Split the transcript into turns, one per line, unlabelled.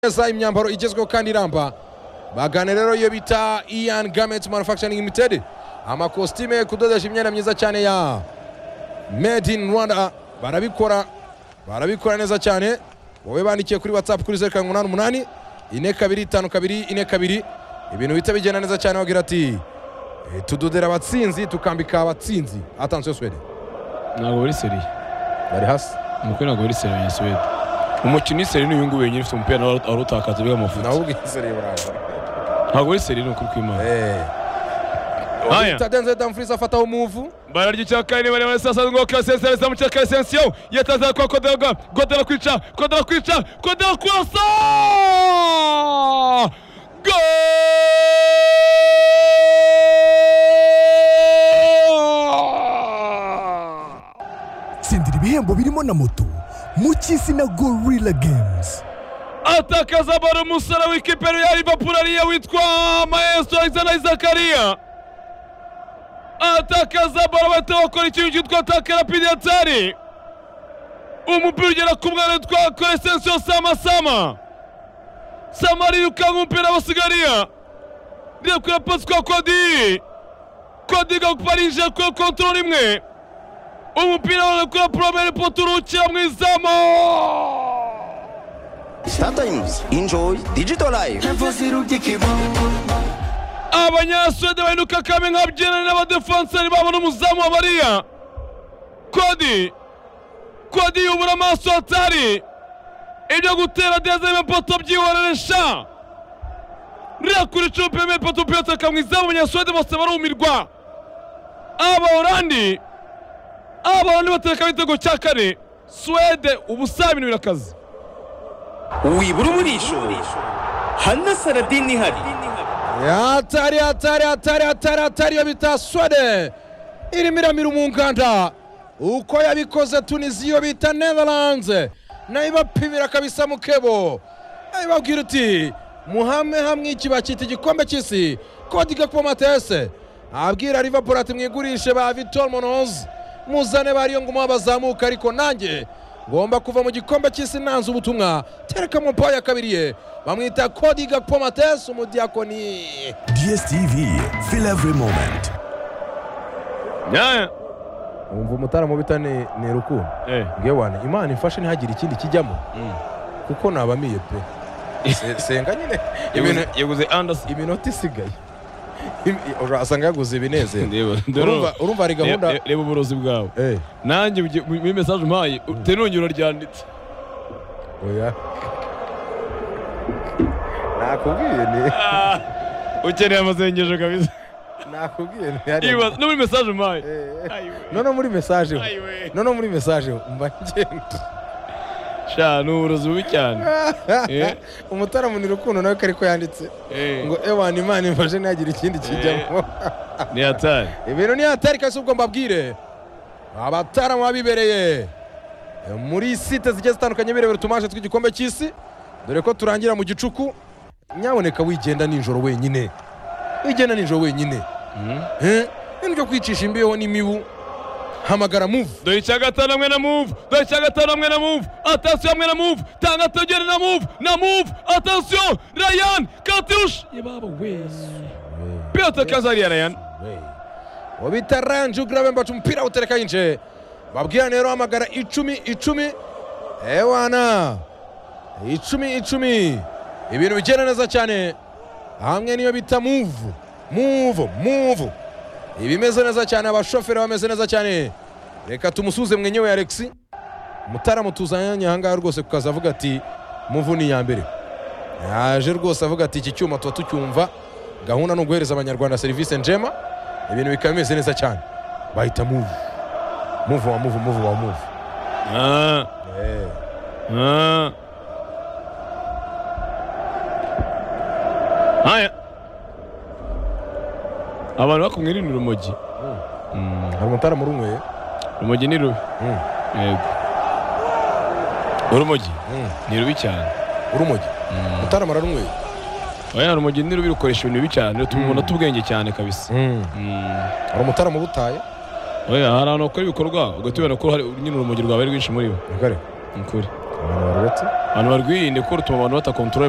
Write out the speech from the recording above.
neza imyambaro igezweho kandi iramba bagana rero iyo bita ian gamets manufacturing limited amakositime kudodesha imyenda myiza cyane ya made in rwanda barabikora barabikora neza cyane wowe bandikiye kuri whatsapp kuri zeru karindwi umunani umunani ine kabiri itanu kabiri ine kabiri ibintu bihita bigenda neza cyane bagira ati "Eh, tudodera abatsinzi tukambika abatsinzi atansiyo swede
ntabwo buri seri
bari hasi
umukwe ntabwo buri seri ya suwede umukino w'iseri ni uyu nguyu wenyine ufite umupira nawe arutakaza biga amafuti
nawe ubwizere burava
ntabwo buri seri ni ukuri kw'imana
Eh.
Haya.
Victor Denzel Dumfries afataho umuvu
bara ry'icyaka ni baremare sasa ngo kasesere za mucyaka esensiyo yataza kwa kodera kodera kwica kodera kwica kodera kurasa Goal!
tsindira ibihembo birimo na moto mu cy'isi na gorilla games
atakaza baro umusore w'ikipero ya Liverpool ariyo witwa Maestro Alexander Zakaria atakaza baro bahita bakora ikintu cyitwa ataka rapide ya tari umupira ugera ku mwana witwa Crescencio Samasama Samari yirukanga umupira awusigaria rirekuye pasi kwa Kodiri Kodiri gakuparinje kuri kontorore imwe umupira w'abanyakura poromeri poturukira mu izamu
Sometimes enjoy digital life.
abanyasuwede bahinduka kame nka byerane n'abadefanseri babo n'umuzamu wa bariya kodi kodi yubura amaso hatari ibyo gutera deza imepoto byihorerensha ririya kuri cupe imepoto piyota kamwiza abanyasuwede bose barumirwa abaholandi abaholandi batereka igitego cya kane suwede ubusa ibintu birakaze
wibura umurisho hana saradini ihari
hatari hatari hatari hatari hatari iyo bita swede irimo iramira umunganda uko yabikoze tunisi iyo bita netherlands nayo ibapimira kabisa mukebo nayo ibabwira uti muhame hamwe iki bakita igikombe cy'isi kodi gakomatese abwira liverpool ati mwigurishe ba vitor monoz muzane bariyo ngo umuhe bazamuka ariko nanjye ngomba kuva mu gikombe cy'isi nanze ubutumwa tereka mu pawa ya kabiri ye bamwita kodi gakomatese umudiyakoni
dstv feel every moment
Yeah.
umva umutaramo bita ni ni rukundo
Eh.
bwewane imana imfashe ntihagire ikindi kijyamo kuko nabamiye pe Se- senga nyine ibintu
yaguze Anderson
iminota isigaye Imi- urasanga yaguze ibinezero urumva
ndeba
urumva hari gahunda
Re- re- reba uburozi bwawe
eh
nanjye ugi- mu- muri mesaje umpaye utari nongera uraryanditse
oya nakubwiye ni
ukeneye amasengesho kabisa
nakubwiye ni hariya.
Iba- no muri mesaje umpaye
Eh, eh.
Ayiwe.
noneho muri mesaje ho.
Ayiwe.
noneho muri mesaje ho, mba ngenda
sha ni uburozi bubi cyane Eh.
umutaramu ni rukundo nawe kariko yanditse
Eh,
ngo ewana imana imfashe ntihagire ikindi kijyamo
ni hatari
ibintu ni hatari kasi ubwo mbabwire abataramu babibereye muri site zigiye zitandukanye birebera utumaje tw'igikombe cy'isi dore ko turangira mu gicuku nyaboneka wigenda nijoro wenyine wigenda nijoro wenyine Eh, ibintu byo kwicisha imbeho n'imibu hamagara muvu
dore icya gatanu hamwe na move dore icya gatanu hamwe na move atasiyo hamwe na move tanga togere na move na move atasiyo rayan katiush yebaba we piyota kazariya rayan
wabita ranje ugirabe mbaca umupira utereka yinje babwira rero hamagara icumi icumi ewana icumi icumi ibintu bigenda neza cyane hamwe niyo bita muvu muvu muvu ibimeze neza cyane abashoferi bameze neza cyane reka tumusuze mwenyewe alexi mutaramu tuzanye ahangaha rwose kukaza avuga ati muvu ni iya mbere yaje rwose avuga ati iki cyuma tuba tucyumva gahunda ni uguhereza abanyarwanda serivisi njema ibintu bikaba bimeze neza cyane bahita muvu muvu wa muvu muvu wa muvu
Ah.
Eh.
Ah. haya abantu bakumwe ni urumogi
hari umutaramu urunyweye
urumogi ni rubi
Mm.
yego urumogi
Mm.
ni rubi cyane
urumogi umutaramu ararunyweye
oya urumogi ni rubi rukoresha ibintu bibi cyane rutuma umuntu ata ubwenge cyane kabisa Mm.
hari umutaramu ubutaye
oya hari ahantu bakora ibikorwa ugatubona ko hari nyine urumogi rwawe ari rwinshi muri bo
Reka reka.
ni ukuri
abantu bararetse
abantu bari bwirinde ko rutuma abantu batakontorore